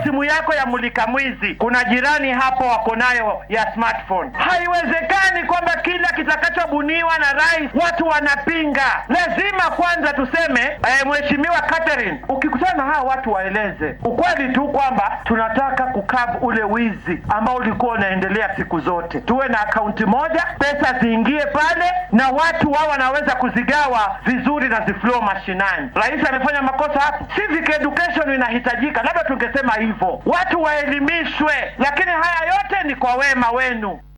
simu yako ya mulika mwizi, kuna jirani hapo wako nayo ya smartphone. Haiwezekani kwamba kila kitakachobuniwa na rais watu wanapinga. Lazima kwanza tuseme eh, Mheshimiwa Catherine, ukikutana na hawa watu waeleze ukweli tu kwamba tunataka kukavu ule wizi ambao ulikuwa unaendelea siku zote. Tuwe na akaunti moja, pesa ziingie pale na watu wao wanaweza kuzigawa vizuri na ziflow mashinani. Rais amefanya makosa hapo? Civic education inahitajika, labda tungesema hivyo, watu waelimishwe, lakini haya yote ni kwa wema wenu.